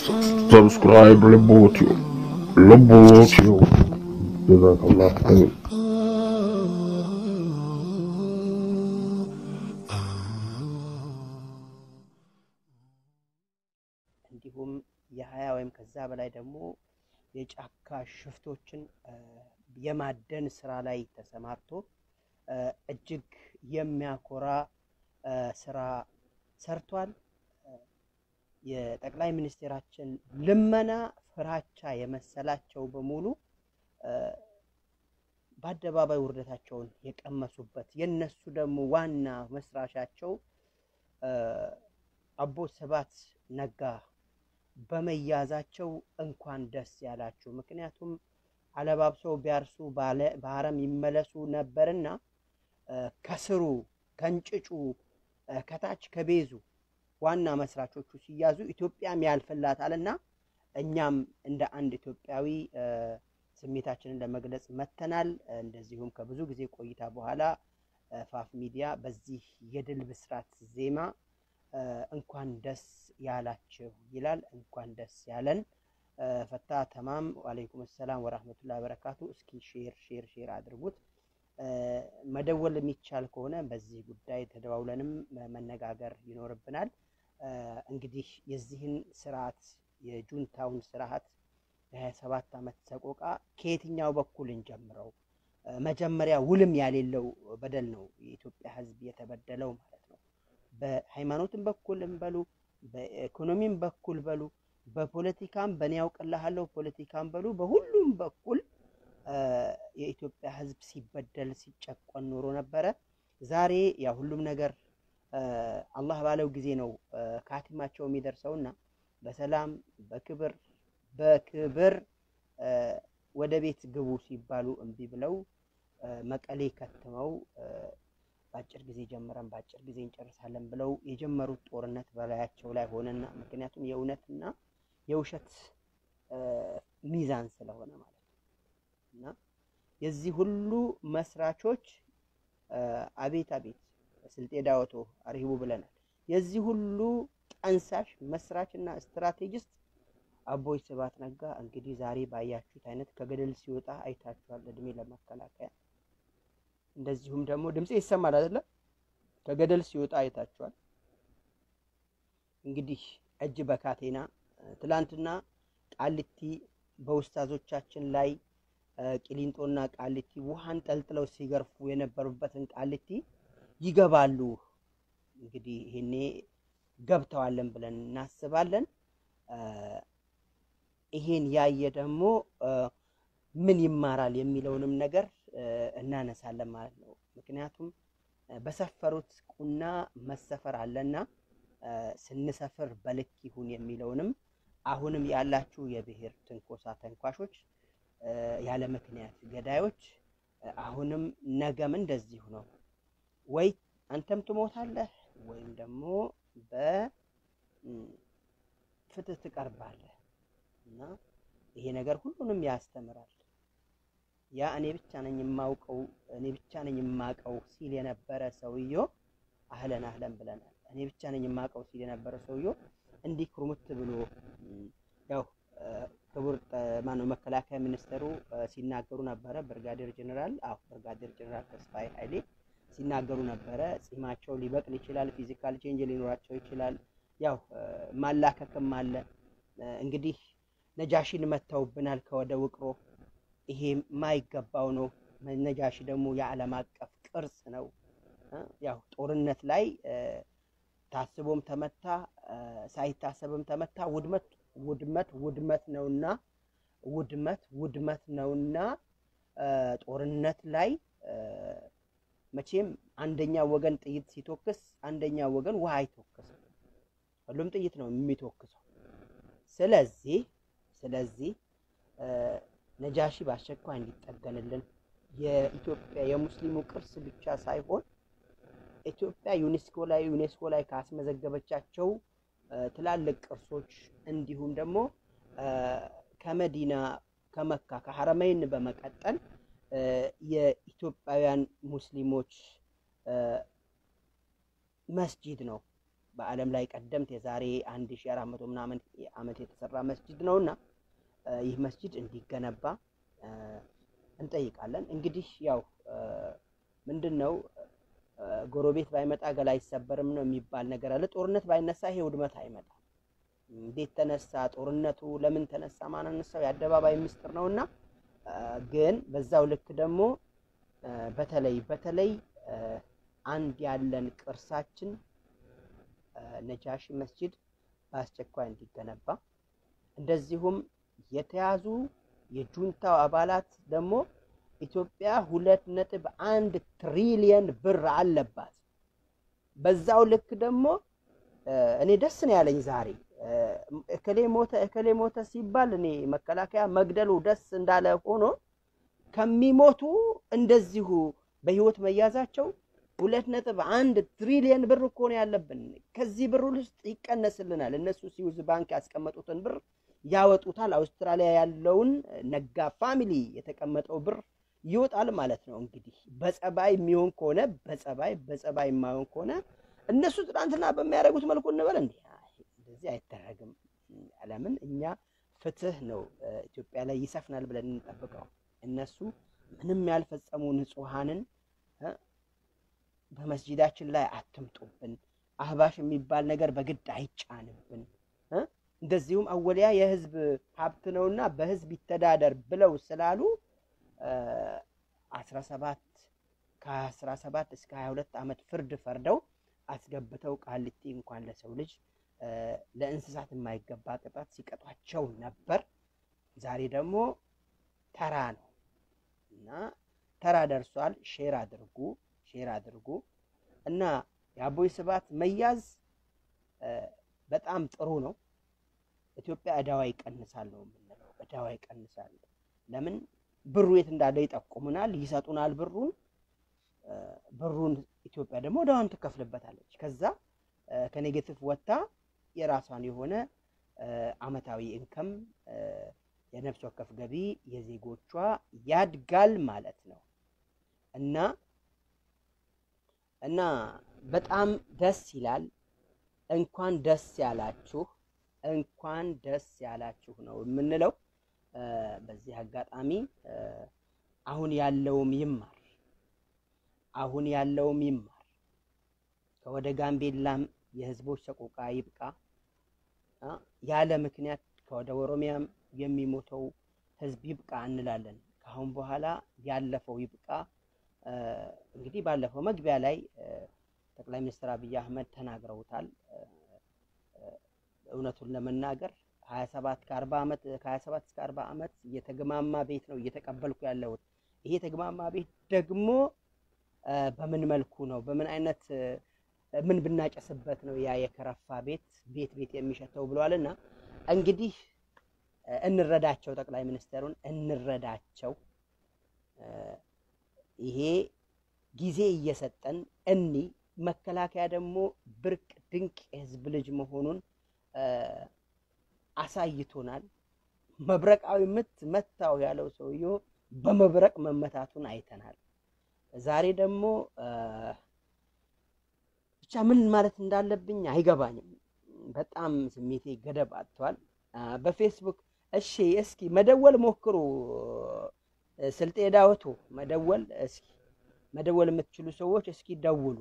ሰብስክራይብ ልቦትዮ ልቦትዮ ጀዛከላህ ኸይር። እንዲሁም የሀያ ወይም ከዛ በላይ ደግሞ የጫካ ሽፍቶችን የማደን ስራ ላይ ተሰማርቶ እጅግ የሚያኮራ ስራ ሰርቷል። የጠቅላይ ሚኒስቴራችን ልመና ፍራቻ የመሰላቸው በሙሉ በአደባባይ ውርደታቸውን የቀመሱበት የነሱ ደግሞ ዋና መስራቻቸው አቦ ሰባት ነጋ በመያዛቸው እንኳን ደስ ያላችሁ። ምክንያቱም አለባብሰው ቢያርሱ በአረም ይመለሱ ነበርና ከስሩ ከእንጭጩ ከታች ከቤዙ ዋና መስራቾቹ ሲያዙ ኢትዮጵያም ያልፍላታል እና እኛም እንደ አንድ ኢትዮጵያዊ ስሜታችንን ለመግለጽ መተናል። እንደዚሁም ከብዙ ጊዜ ቆይታ በኋላ ፋፍ ሚዲያ በዚህ የድል ብስራት ዜማ እንኳን ደስ ያላችሁ ይላል። እንኳን ደስ ያለን። ፈታ ተማም ዋሌይኩም ሰላም ወራህመቱላሂ ወበረካቱ። እስኪ ሼር ሼር ሼር አድርጉት። መደወል የሚቻል ከሆነ በዚህ ጉዳይ ተደዋውለንም መነጋገር ይኖርብናል። እንግዲህ የዚህን ስርዓት የጁንታውን ስርዓት የሀያ ሰባት ዓመት ሰቆቃ ከየትኛው በኩል እንጀምረው? መጀመሪያ ውልም ያሌለው በደል ነው የኢትዮጵያ ሕዝብ የተበደለው ማለት ነው። በሃይማኖትም በኩል እንበሉ፣ በኢኮኖሚም በኩል በሉ፣ በፖለቲካም በእኔ ያውቅልሃለሁ ፖለቲካም በሉ፣ በሁሉም በኩል የኢትዮጵያ ሕዝብ ሲበደል ሲጨቆን ኖሮ ነበረ። ዛሬ ያ ሁሉም ነገር አላህ ባለው ጊዜ ነው ካቲማቸው የሚደርሰውና በሰላም በክብር በክብር ወደ ቤት ግቡ ሲባሉ እምቢ ብለው መቀሌ ከትመው በአጭር ጊዜ ጀምረን በአጭር ጊዜ እንጨርሳለን ብለው የጀመሩት ጦርነት በላያቸው ላይ ሆነና ምክንያቱም የእውነትና የውሸት ሚዛን ስለሆነ ማለት ነው እና የዚህ ሁሉ መስራቾች አቤት አቤት ስልጤ ዳወቶ አርሂቡ ብለናል። የዚህ ሁሉ ጠንሳሽ መስራች እና ስትራቴጂስት አቦይ ስብሃት ነጋ እንግዲህ ዛሬ ባያችሁት አይነት ከገደል ሲወጣ አይታችኋል። እድሜ ለመከላከያ እንደዚሁም ደግሞ ድምፄ ይሰማል አይደለም? ከገደል ሲወጣ አይታችኋል። እንግዲህ እጅ በካቴና ትላንትና ቃሊቲ በውስታዞቻችን ላይ ቂሊንጦና ቃሊቲ ውሃን ጠልጥለው ሲገርፉ የነበሩበትን ቃሊቲ ይገባሉ። እንግዲህ ይሄኔ ገብተዋለን ብለን እናስባለን። ይሄን ያየ ደግሞ ምን ይማራል የሚለውንም ነገር እናነሳለን ማለት ነው። ምክንያቱም በሰፈሩት ቁና መሰፈር አለና ስንሰፍር በልክ ይሁን የሚለውንም አሁንም ያላችሁ የብሔር ትንኮሳ ተንኳሾች፣ ያለ ምክንያት ገዳዮች አሁንም ነገም እንደዚሁ ነው። ወይ አንተም ትሞታለህ ወይም ደግሞ በፍትህ ትቀርባለህ እና ይሄ ነገር ሁሉንም ያስተምራል። ያ እኔ ብቻ ነኝ የማውቀው እኔ ብቻ ነኝ የማውቀው ሲል የነበረ ሰውዮ አህለን አህለን ብለናል። እኔ ብቻ ነኝ የማውቀው ሲል የነበረ ሰውዮ እንዲህ ኩርሙት ብሎ ያው ክቡር ማነው መከላከያ ሚኒስተሩ ሲናገሩ ነበረ። ብርጋዴር ጀኔራል አዎ ብርጋዴር ጀኔራል ተስፋዬ ኃይሌ ሲናገሩ ነበረ። ጺማቸው ሊበቅል ይችላል፣ ፊዚካል ቼንጅ ሊኖራቸው ይችላል። ያው ማላከክም አለ። እንግዲህ ነጃሺን መተውብናል ከወደ ውቅሮ። ይሄ የማይገባው ነው። ነጃሺ ደግሞ የዓለም አቀፍ ቅርስ ነው። ያው ጦርነት ላይ ታስቦም ተመታ ሳይታሰብም ተመታ። ውድመት ውድመት ውድመት ነውና ውድመት ውድመት ነውና ጦርነት ላይ መቼም አንደኛ ወገን ጥይት ሲተኩስ አንደኛ ወገን ውሃ አይተኩስም። ሁሉም ጥይት ነው የሚተኩሰው። ስለዚህ ስለዚህ ነጃሺ በአስቸኳይ እንዲጠገንልን የኢትዮጵያ የሙስሊሙ ቅርስ ብቻ ሳይሆን ኢትዮጵያ ዩኔስኮ ላይ ዩኔስኮ ላይ ካስመዘገበቻቸው ትላልቅ ቅርሶች እንዲሁም ደግሞ ከመዲና ከመካ ከሐረመይን በመቀጠል የኢትዮጵያውያን ሙስሊሞች መስጂድ ነው። በዓለም ላይ ቀደምት የዛሬ አንድ ሺ አራት መቶ ምናምን ዓመት የተሰራ መስጂድ ነውና ይህ መስጂድ እንዲገነባ እንጠይቃለን። እንግዲህ ያው ምንድን ነው ጎረቤት ባይመጣ ገላ አይሰበርም ነው የሚባል ነገር አለ። ጦርነት ባይነሳ ይሄ ውድመት አይመጣም። እንዴት ተነሳ ጦርነቱ? ለምን ተነሳ? ማን አነሳው? የአደባባይ ምስጢር ነውና ግን በዛው ልክ ደግሞ በተለይ በተለይ አንድ ያለን ቅርሳችን ነጃሺ መስጂድ በአስቸኳይ እንዲገነባ እንደዚሁም የተያዙ የጁንታው አባላት ደግሞ ኢትዮጵያ ሁለት ነጥብ አንድ ትሪሊየን ብር አለባት። በዛው ልክ ደግሞ እኔ ደስ ነው ያለኝ ዛሬ እከሌ ሞተ እከሌ ሞተ ሲባል እኔ መከላከያ መግደሉ ደስ እንዳለ ሆኖ ከሚሞቱ እንደዚሁ በህይወት መያዛቸው ሁለት ነጥብ አንድ ትሪሊየን ብር እኮ ነው ያለብን። ከዚህ ብር ውስጥ ይቀነስልናል። እነሱ ስዊዝ ባንክ ያስቀመጡትን ብር ያወጡታል። አውስትራሊያ ያለውን ነጋ ፋሚሊ የተቀመጠው ብር ይወጣል ማለት ነው። እንግዲህ በጸባይ የሚሆን ከሆነ በጸባይ በጸባይ የማይሆን ከሆነ እነሱ ትናንትና በሚያደርጉት መልኩ እንበል እንዲ እንደዚህ አይደረግም። ለምን እኛ ፍትህ ነው ኢትዮጵያ ላይ ይሰፍናል ብለን እንጠብቀው። እነሱ ምንም ያልፈጸሙ ንጹሐንን በመስጂዳችን ላይ አትምጡብን፣ አህባሽ የሚባል ነገር በግድ አይጫንብን። እንደዚሁም አወሊያ የህዝብ ሀብት ነውና በህዝብ ይተዳደር ብለው ስላሉ አስራ ሰባት ከአስራ ሰባት እስከ ሀያ ሁለት ዓመት ፍርድ ፈርደው አስገብተው ቃሊቲ እንኳን ለሰው ልጅ ለእንስሳት የማይገባ ቅጣት ሲቀጧቸው ነበር። ዛሬ ደግሞ ተራ ነው እና ተራ ደርሷል። ሼር አድርጉ፣ ሼር አድርጉ እና የአቦይ ስብሃት መያዝ በጣም ጥሩ ነው። ኢትዮጵያ እዳዋ ይቀንሳል ነው የምንለው። እዳዋ ይቀንሳል። ለምን ብሩ የት እንዳለ ይጠቁሙናል፣ ይሰጡናል ብሩን ብሩን ኢትዮጵያ ደግሞ እዳዋን ትከፍልበታለች። ከዛ ከኔጌቲቭ ወጥታ የራሷን የሆነ አመታዊ ኢንከም የነፍስ ወከፍ ገቢ የዜጎቿ ያድጋል ማለት ነው እና እና በጣም ደስ ይላል። እንኳን ደስ ያላችሁ፣ እንኳን ደስ ያላችሁ ነው የምንለው። በዚህ አጋጣሚ አሁን ያለውም ይማር አሁን ያለውም ይማር። ከወደ ጋምቤላም የህዝቦች ሰቆቃ ይብቃ። ያለ ምክንያት ከወደ ኦሮሚያም የሚሞተው ህዝብ ይብቃ እንላለን። ከአሁን በኋላ ያለፈው ይብቃ። እንግዲህ ባለፈው መግቢያ ላይ ጠቅላይ ሚኒስትር አብይ አህመድ ተናግረውታል። እውነቱን ለመናገር ሀያ ሰባት ከአርባ ዓመት ከሀያ ሰባት እስከ አርባ ዓመት የተግማማ ቤት ነው እየተቀበልኩ ያለሁት። ይሄ የተግማማ ቤት ደግሞ በምን መልኩ ነው በምን አይነት ምን ብናጨስበት ነው ያ የከረፋ ቤት ቤት ቤት የሚሸተው ብለዋል። እና እንግዲህ እንረዳቸው፣ ጠቅላይ ሚኒስትሩን እንረዳቸው። ይሄ ጊዜ እየሰጠን እኒ መከላከያ ደግሞ ብርቅ ድንቅ የህዝብ ልጅ መሆኑን አሳይቶናል። መብረቃዊ ምት መታው ያለው ሰውዬው በመብረቅ መመታቱን አይተናል። ዛሬ ደግሞ ብቻ ምን ማለት እንዳለብኝ አይገባኝም። በጣም ስሜቴ ገደብ አጥቷል። በፌስቡክ እሺ፣ እስኪ መደወል ሞክሩ። ስልጤ ዳውቶ መደወል እስኪ መደወል የምትችሉ ሰዎች እስኪ ደውሉ።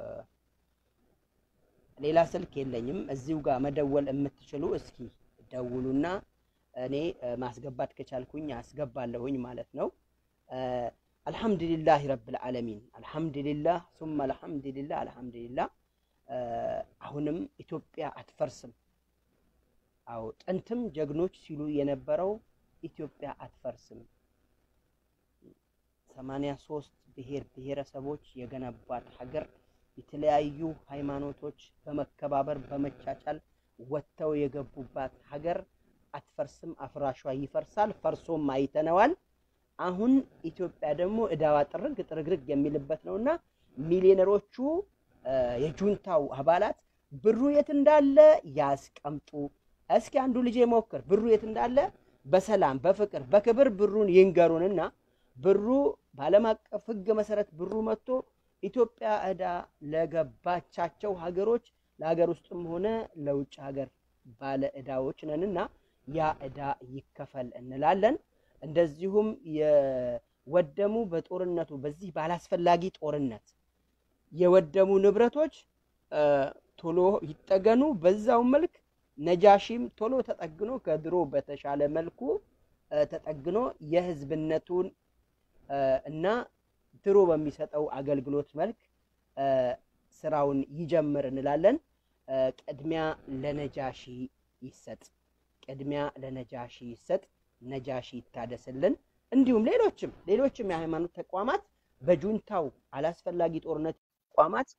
ሌላ ስልክ የለኝም። እዚሁ ጋር መደወል የምትችሉ እስኪ ደውሉና እኔ ማስገባት ከቻልኩኝ አስገባለሁኝ ማለት ነው። አልሐምዱሊላህ ረብል ዓለሚን አልሐምዱሊላህ ሱመ አልሐምዱሊላህ አልሐምዱሊላህ። አሁንም ኢትዮጵያ አትፈርስም። አዎ ጥንትም ጀግኖች ሲሉ የነበረው ኢትዮጵያ አትፈርስም። ሰማንያ ሶስት ብሔር ብሔረሰቦች የገነባት ሀገር የተለያዩ ሃይማኖቶች በመከባበር በመቻቻል ወጥተው የገቡባት ሀገር አትፈርስም። አፍራሿ ይፈርሳል። ፈርሶም አይተነዋል። አሁን ኢትዮጵያ ደግሞ እዳዋ ጥርግ ጥርግርግ የሚልበት ነውና ሚሊዮነሮቹ የጁንታው አባላት ብሩ የት እንዳለ ያስቀምጡ። እስኪ አንዱ ልጄ ሞክር፣ ብሩ የት እንዳለ በሰላም በፍቅር በክብር ብሩን ይንገሩንና ብሩ በዓለም አቀፍ ሕግ መሰረት ብሩ መጥቶ ኢትዮጵያ እዳ ለገባቻቸው ሀገሮች ለሀገር ውስጥም ሆነ ለውጭ ሀገር ባለ ዕዳዎች ነንና ያ ዕዳ ይከፈል እንላለን። እንደዚሁም የወደሙ በጦርነቱ በዚህ ባላስፈላጊ ጦርነት የወደሙ ንብረቶች ቶሎ ይጠገኑ። በዛው መልክ ነጃሺም ቶሎ ተጠግኖ ከድሮ በተሻለ መልኩ ተጠግኖ የህዝብነቱን እና ድሮ በሚሰጠው አገልግሎት መልክ ስራውን ይጀምር እንላለን። ቅድሚያ ለነጃሺ ይሰጥ፣ ቅድሚያ ለነጃሺ ይሰጥ፣ ነጃሺ ይታደስልን። እንዲሁም ሌሎችም ሌሎችም የሃይማኖት ተቋማት በጁንታው አላስፈላጊ ጦርነት ተቋማት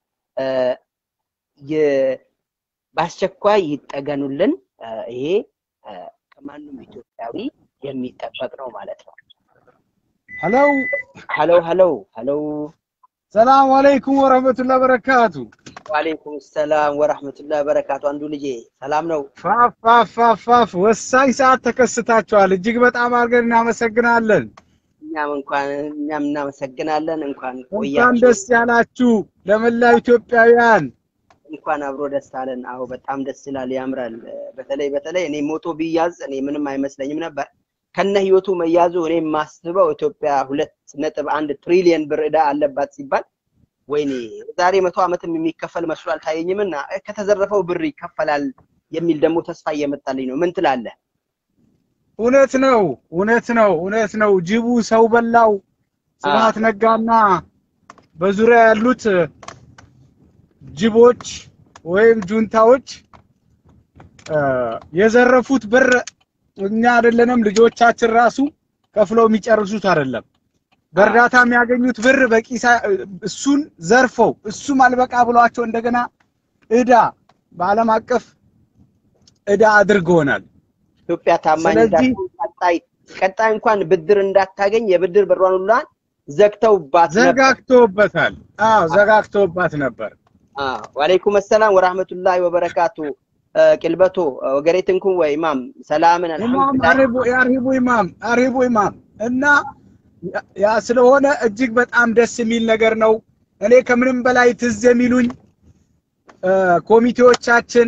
በአስቸኳይ ይጠገኑልን። ይሄ ከማንም ኢትዮጵያዊ የሚጠበቅ ነው ማለት ነው። ሄሎ ሀሎ ሀሎ ሀሎ። ሰላም አለይኩም ወረህመቱላህ በረካቱ። ዋሌይኩም ሰላም ወራህመቱላህ በረካቱ። አንዱ ልጄ ሰላም ነው? ፋፍ ፋፍ ፋፍ ፋፍ ወሳኝ ሰዓት ተከስታችኋል። እጅግ በጣም አድርገን እናመሰግናለን። እኛም እንኳን እኛም እናመሰግናለን። እንኳን እንኳን ቆያችሁ፣ ደስ ያላችሁ ለመላው ኢትዮጵያውያን። እንኳን አብሮ ደስ አለን። አዎ በጣም ደስ ይላል፣ ያምራል። በተለይ በተለይ እኔ ሞቶ ቢያዝ እኔ ምንም አይመስለኝም ነበር ከነ ህይወቱ መያዙ። እኔ የማስበው ኢትዮጵያ ሁለት ነጥብ አንድ ትሪሊየን ብር ዕዳ አለባት ሲባል ወይኔ ዛሬ መቶ ዓመትም የሚከፈል መስሎ አልታየኝም እና ከተዘረፈው ብር ይከፈላል የሚል ደግሞ ተስፋ እየመጣልኝ ነው። ምን ትላለህ? እውነት ነው፣ እውነት ነው፣ እውነት ነው። ጅቡ ሰው በላው። ስብሐት ነጋና በዙሪያ ያሉት ጅቦች ወይም ጁንታዎች የዘረፉት ብር እኛ አይደለንም ልጆቻችን ራሱ ከፍለው የሚጨርሱት አይደለም። በእርዳታ የሚያገኙት ብር በቂ እሱን ዘርፈው እሱም አልበቃ ብሏቸው እንደገና ዕዳ በዓለም አቀፍ ዕዳ አድርገውናል። ኢትዮጵያ ታማኝ ስለዚህ- ቀጣይ ቀጣይ እንኳን ብድር እንዳታገኝ የብድር በሯን ሁላ ዘግተውባት ነበር። ዘጋግተውበታል። አዎ ዘጋግተውባት ነበር። አዎ ወአለይኩም ሰላም ወራህመቱላሂ ወበረካቱ ቂልበቶ ወገሬትንኩም ወይ ኢማም ሰላምን ኢማም አልሐምዱሊላህ አሪቡ የአርሂቡ ኢማም አርሂቡ ኢማም እና ያ- ያ ስለሆነ እጅግ በጣም ደስ የሚል ነገር ነው። እኔ ከምንም በላይ ትዝ የሚሉኝ እ፣ ኮሚቴዎቻችን፣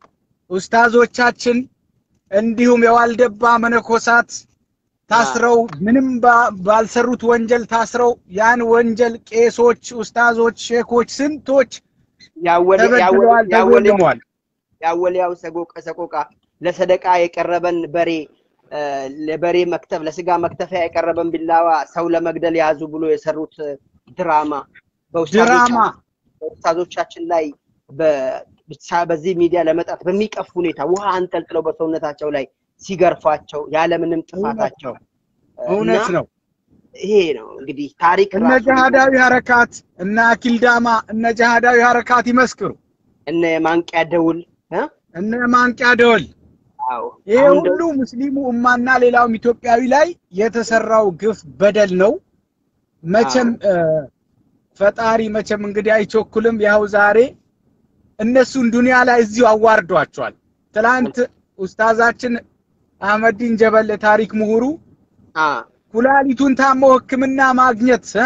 ኡስታዞቻችን እንዲሁም የዋልደባ መነኮሳት ታስረው ምንም ባ- ባልሰሩት ወንጀል ታስረው ያን ወንጀል ቄሶች፣ ኡስታዞች፣ ሼኮች ስንቶች ያወል ተበድለዋል፣ ተጎልመዋል። ያወልያው ሰቆቃ ሰቆቃ ለሰደቃ የቀረበን በሬ እ፣ ለበሬ መክተፍ ለስጋ መክተፊያ የቀረበን ቢላዋ ሰው ለመግደል ያዙ ብሎ የሰሩት ድራማ ድራማ በኡስታዞቻችን ላይ በ- ብቻ በዚህ ሚዲያ ለመጣት በሚቀፍ ሁኔታ ውሃ አንጠልጥለው በሰውነታቸው ላይ ሲገርፏቸው ያለምንም ጥፋታቸው እውነት እና ነው። ይሄ ነው እንግዲህ ታሪክ እነ ራሱ ጀሃዳዊ ሐረካት እነ አኪልዳማ እነ ጀሃዳዊ ሐረካት ይመስክሩ። እነ የማንቂያ ደውል እ? እነ ማንቂያ ደወል አዎ ይሄ አሁን ሁሉ ሙስሊሙ ኡማና ሌላውም ኢትዮጵያዊ ላይ የተሰራው ግፍ በደል ነው። መቼም እ፣ ፈጣሪ መቼም እንግዲህ አይቸኩልም። ያው ዛሬ እነሱን ዱንያ ላይ እዚሁ አዋርዷቸዋል። ትላንት ኡስታዛችን አህመዲን ጀበል ታሪክ ምሁሩ አ ኩላሊቱን ታሞ ሕክምና ማግኘት እ?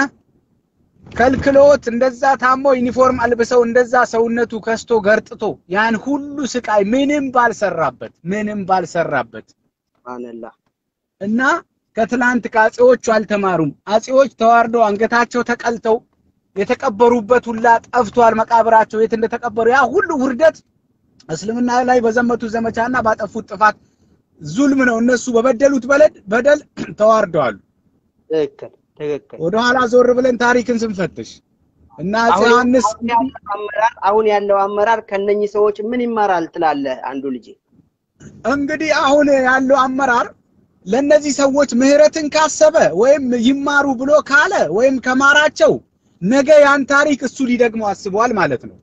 ከልክሎት እንደዛ ታሞ ዩኒፎርም አልብሰው እንደዛ ሰውነቱ ከስቶ ገርጥቶ ያን ሁሉ ስቃይ ምንም ባልሰራበት ምንም ባልሰራበት ሱብሃንአላህ እና ከትላንት ከአጼዎቹ አልተማሩም። አጼዎች ተዋርደው አንገታቸው ተቀልተው የተቀበሩበት ሁላ ጠፍቷል። መቃብራቸው የት እንደተቀበሩ ያ ሁሉ ውርደት እስልምና ላይ በዘመቱ ዘመቻና ባጠፉት ጥፋት ዙልም ነው። እነሱ በበደሉት በለድ በደል ተዋርደዋል። ትክክል ትክክል ወደኋላ ዞር ብለን ታሪክን ስንፈትሽ እና አጼ አሁን ዮሐንስ አሁን ያለው አመራር አሁን ያለው አመራር ከነኚህ ሰዎች ምን ይማራል ትላለህ? አንዱ ልጅ እንግዲህ አሁን ያለው አመራር ለነዚህ ሰዎች ምህረትን ካሰበ ወይም ይማሩ ብሎ ካለ ወይም ከማራቸው ነገ ያን ታሪክ እሱ ሊደግመው አስበዋል ማለት ነው።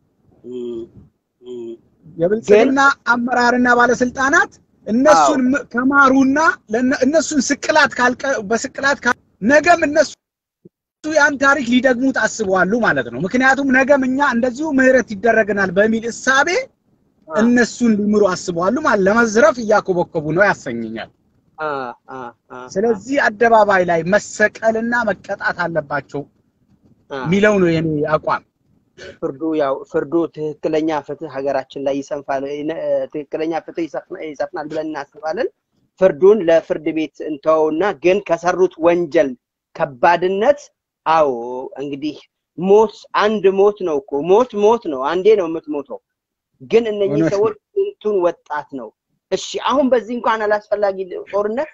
የብልጽግና አመራርና ባለስልጣናት እነሱን ም- ከማሩና ለነ- እነሱን ስቅላት ካልቀ በስቅላት ካ- ነገም እነሱ ያን ታሪክ ሊደግሙት አስበዋሉ ማለት ነው። ምክንያቱም ነገም እኛ እንደዚሁ ምህረት ይደረገናል በሚል እሳቤ እነሱን ሊምሩ አስበዋሉ ማለት ለመዝረፍ እያኮበኮቡ ነው ያሰኘኛል። አ አ አ ስለዚህ አደባባይ ላይ መሰቀልና መቀጣት አለባቸው አ የሚለው ነው የኔ አቋም። ፍርዱ ያው ፍርዱ ትክክለኛ ፍትህ ሀገራችን ላይ ይሰንፋል፣ ትክክለኛ ፍትህ ይሰፍናል ብለን እናስባለን። ፍርዱን ለፍርድ ቤት እንተወውና ግን ከሰሩት ወንጀል ከባድነት አዎ እንግዲህ ሞት አንድ ሞት ነው እኮ ሞት ሞት ነው፣ አንዴ ነው የምትሞተው። ግን እነኚህ ሰዎች ስንቱን ወጣት ነው። እሺ አሁን በዚህ እንኳን አላስፈላጊ ጦርነት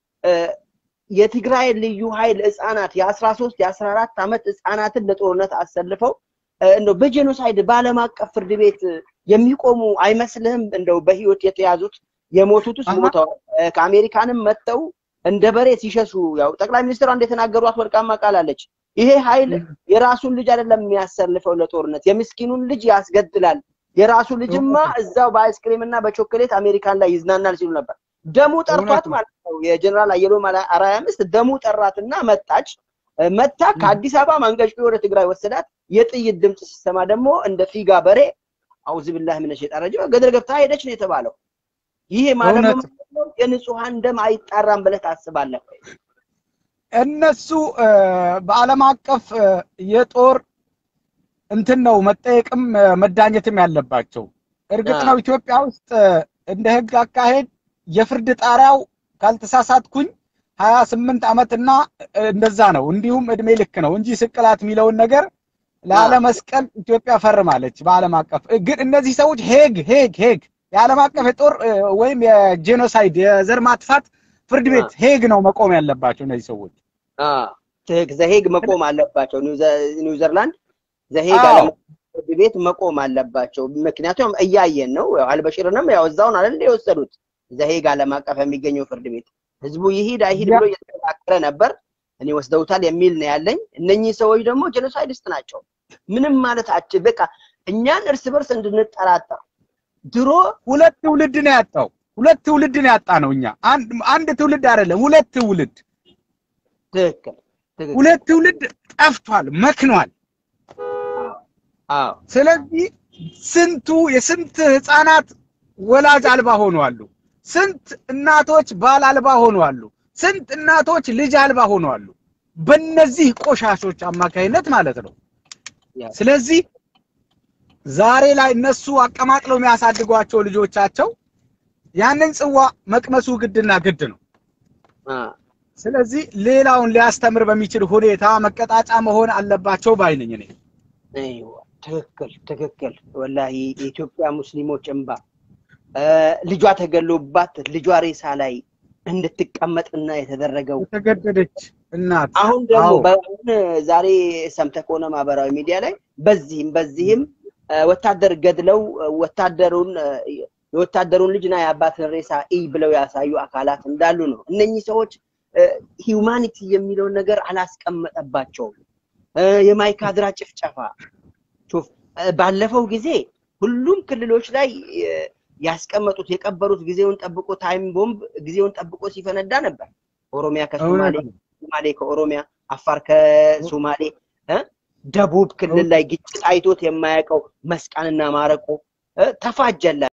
የትግራይ ልዩ ኃይል ህፃናት የአስራ ሶስት የአስራ አራት ዓመት ህፃናትን ለጦርነት አሰልፈው እንደው በጄኖሳይድ በዓለም አቀፍ ፍርድ ቤት የሚቆሙ አይመስልህም? እንደው በህይወት የተያዙት የሞቱት ውስጥ ሞተዋል። ከአሜሪካንም መጥተው እንደ በሬ ሲሸሹ ያው ጠቅላይ ሚኒስትሯ እንደተናገሯት ወርቃማ ቃል አለች። ይሄ ኃይል የራሱን ልጅ አይደለም የሚያሰልፈው ለጦርነት የምስኪኑን ልጅ ያስገድላል። የራሱ ልጅማ እዛው በአይስክሪም እና በቾኮሌት አሜሪካን ላይ ይዝናናል ሲሉ ነበር። ደሙ ጠርቷት ማለት ነው። የጀነራል አየሎም አርአያ ሚስት ደሙ ጠራትና መጣች። መታ ከአዲስ አበባ ማንቀጭቆ ወደ ትግራይ ወሰዳት። የጥይት ድምፅ ሲሰማ ደግሞ እንደ ፊጋ በሬ አውዝ ቢላህ ምን ሸጣ ረጅ ገደል ገብታ ሄደች ነው የተባለው። ይሄ ማለት የንጹሃን ደም አይጣራም ብለህ ታስባለህ? እነሱ በዓለም አቀፍ የጦር እንትን ነው መጠየቅም መዳኘትም ያለባቸው። እርግጥ ነው ኢትዮጵያ ውስጥ እንደ ህግ አካሄድ የፍርድ ጣሪያው ካልተሳሳትኩኝ ሀያ ስምንት ዓመትና እንደዛ ነው። እንዲሁም እድሜ ልክ ነው እንጂ ስቅላት የሚለውን ነገር ላለመስቀል ኢትዮጵያ ፈርማለች በዓለም አቀፍ። ግን እነዚህ ሰዎች ሄግ ሄግ ሄግ የዓለም አቀፍ የጦር ወይም የጄኖሳይድ የዘር ማጥፋት ፍርድ ቤት ሄግ ነው መቆም ያለባቸው እነዚህ ሰዎች። ዘሄግ መቆም አለባቸው። ኒውዘርላንድ ዘሄግ ዓለም ፍርድ ቤት መቆም አለባቸው። ምክንያቱም እያየን ነው። አልበሽርንም ያው እዛውን አይደል የወሰዱት ዘሄግ ዓለም አቀፍ የሚገኘው ፍርድ ቤት ህዝቡ ይሂድ አይሂድ ብሎ እየተከራከረ ነበር። እኔ ወስደውታል የሚል ነው ያለኝ። እነኚህ ሰዎች ደግሞ ጄኖሳይድስት ናቸው። ምንም ማለት አች በቃ እኛን እርስ በርስ እንድንጠራጠር ድሮ ሁለት ትውልድ ነው ያጣው። ሁለት ትውልድ ነው ያጣ ነው። እኛ አንድ ትውልድ አይደለም፣ ሁለት ትውልድ ትክክል ሁለት ትውልድ ጠፍቷል፣ መክኗል። አዎ ስለዚህ ስንቱ የስንት ህፃናት ወላጅ አልባ ሆነዋል። ስንት እናቶች ባል አልባ ሆነዋል። ስንት እናቶች ልጅ አልባ ሆነዋል። በእነዚህ ቆሻሾች አማካይነት ማለት ነው። ስለዚህ ዛሬ ላይ እነሱ አቀማቅለው የሚያሳድጓቸው ልጆቻቸው ያንን ጽዋ መቅመሱ ግድና ግድ ነው። ስለዚህ ሌላውን ሊያስተምር በሚችል ሁኔታ መቀጣጫ መሆን አለባቸው ባይነኝ እኔ። ትክክል ትክክል። ወላሂ የኢትዮጵያ ሙስሊሞች እንባ ልጇ ተገሎባት ልጇ ሬሳ ላይ እንድትቀመጥና የተደረገው የተገደደች እናት አሁን ደግሞ በአሁን ዛሬ ሰምተህ ከሆነ ማህበራዊ ሚዲያ ላይ በዚህም በዚህም ወታደር ገድለው ወታደሩን የወታደሩን ልጅና የአባትን ሬሳ ኢ ብለው ያሳዩ አካላት እንዳሉ ነው። እነኚህ ሰዎች ሂውማኒቲ የሚለውን ነገር አላስቀመጠባቸውም። የማይካድራ ጭፍጨፋ ባለፈው ጊዜ ሁሉም ክልሎች ላይ ያስቀመጡት የቀበሩት ጊዜውን ጠብቆ ታይም ቦምብ ጊዜውን ጠብቆ ሲፈነዳ ነበር። ኦሮሚያ ከሶማሌ፣ ሶማሌ ከኦሮሚያ፣ አፋር ከሶማሌ፣ ደቡብ ክልል ላይ ግጭት አይቶት የማያውቀው መስቃንና ማረቆ ተፋጀላ